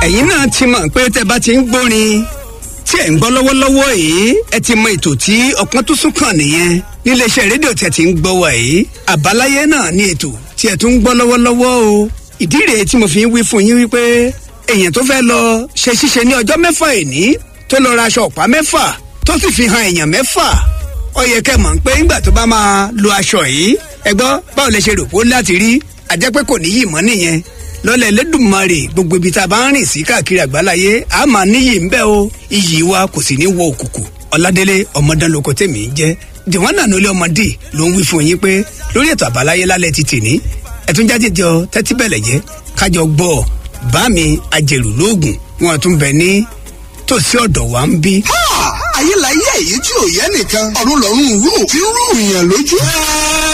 ẹ̀yin náà ti mọ̀ pé tẹ́ bá ti ń gbórin tí ẹ̀ ń gbọ́ lọ́wọ́lọ́wọ́ yìí ẹ ti mọ ètò tí ọ̀kan tó sún kàn nìyẹn níléeṣẹ́ rédíò tí ẹ ti ń gbọ́ wà yìí àbáláyé náà ní ètò tí ẹ tún ń gbọ́ lọ́wọ́lọ́wọ́ o ìdí rèé tí mo fi ń wí fún yín wípé èèyàn tó fẹ́ lọ ṣe ṣíṣe ní ọjọ́ mẹ́fà ìní tó lọ ra aṣọ ọ̀pá mẹ́fà tó sì fi hàn èèyàn mẹ́fà ó yẹ kẹ́ mọ̀ pé ńgbà tó bá máa lo aṣọ yìí ẹ gbọ́ báwo lẹ ṣe rò pé ó láti rí àjẹpẹ́ kò níyì mọ́ nìyẹn lọ́lẹ̀ lẹ́dùnmarè gbogbo ibi tá a bá ń rìn sí káàkiri àgbáláyé a máa níyì ń bẹ́ o iyì wa kò sì ní wọ òkùnkùn ọ̀làdélé ọmọdánlóko tèmi ń jẹ́ jẹ̀wọ́nà nílé ọmọdé ló ń wí fún yín pé lórí ètò àbáláyé lálẹ́ ti tèní ẹ̀tún jáde jọ tẹ́tí bẹ̀lẹ̀ jẹ́ kájọ gbọ́ bá mi ajẹ̀rù lóògùn wọn tún bẹ̀ ní tòsí ọ̀dọ̀ wa ń bí. ayé la yẹ èyí tí ò yẹ nìkan ọ̀run lọ́rùn rú tí ń rú ìyàn lójú.